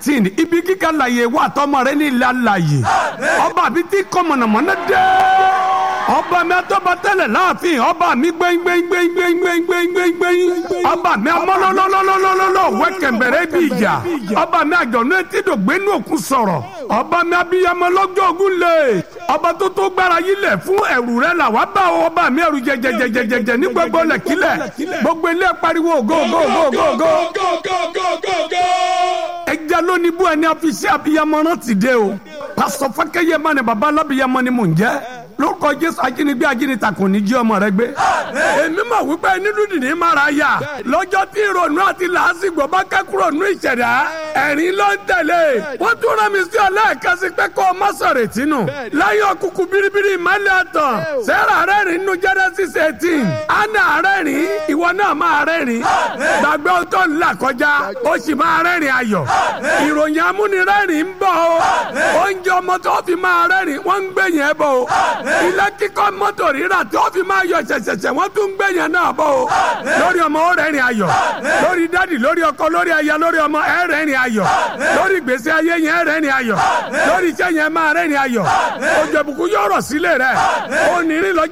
tin ibi kíkà láàyè wà tọmọ rẹ ní ilé àlàyé ọba àbí tí kọ́ mọ̀nàmọ́ná dé ọba mi atọ́ba tẹ́lẹ̀ láàfin ọba mi gbẹ́ngbẹ́ngbẹ́ngbẹ́ngbẹ́ngbẹ́ngbẹ́ng ọba mi amọ́lọ́lọ́lọ́lọ́lọ́lọ́ wẹ́kẹ̀mbẹ̀rẹ̀ bí ìjà ọba mi àjọ̀nú etí dògbénú òkun sọ̀rọ̀ ọba mi abiyamọ lọ́jọ́ ogun lè ọba tó tó gbára yí lẹ̀ fún ẹ̀rù rẹ̀ là wá bá ọba mi ẹ̀rù jẹjẹjẹjẹjẹ ní gbogbo lẹ̀kílẹ̀ gbogbo ilé pariwo go go go go go ẹja lónìí bú ẹni àfisí abiyamọ rántí dé o pásítọ̀ fákẹ́yẹ má ni baba alábiyamọ ni mò ń jẹ́ lórúkọ jésù ajínigbé ajínita kò ní jí ọmọ rẹ gbé. èmi mọ̀ wípé nínú dìní mara yà lọ́jọ́ tí ìrònú àti làásìgbò bá kẹ́kúrò nú ìṣẹ̀dá ẹ̀rín ló ń tẹ̀lé. wọ́n tún rán mi sí ọlẹ́ẹ̀kan sí pé kó o má sọ̀rọ̀ ìtinú. láyé òkùnkùn biribiri ìmọ̀lẹ̀ àtàn sẹ́rà rẹ́rìn nínú Genesis eighteen anna rẹ́rìn ìwọ náà máa rẹ́rìn. gbàgbé ohun tó ń là kọjá ó sì máa rẹ́rìn ayọ̀. ìròyìn amúnirẹ́rìn ń bọ̀ o. oúnjẹ ọmọ tó fi máa rẹ́rìn wọ́n ń gbẹ̀yìn ẹ̀ bọ̀ o ilé kíkọ́ mọ́tò rírà tí ó fi máa yọ ṣẹ̀ṣẹ̀ṣẹ̀ wọ́n tún gbé yẹn náà bọ̀ o lórí ọmọ ó rẹ́rìn ayọ̀ lórí dádì lórí ọkọ lórí aya lórí ọmọ ẹ rẹ́rìn ayọ̀ lórí gbèsè ayé yẹn ẹ rẹ́rìn ayọ̀ lórí iṣẹ́ yẹn máa rẹ́rìn ayọ̀ òjò ìbùkún yóò rọ̀ sílẹ̀ rẹ̀ ó ní rí lọ́jọ́.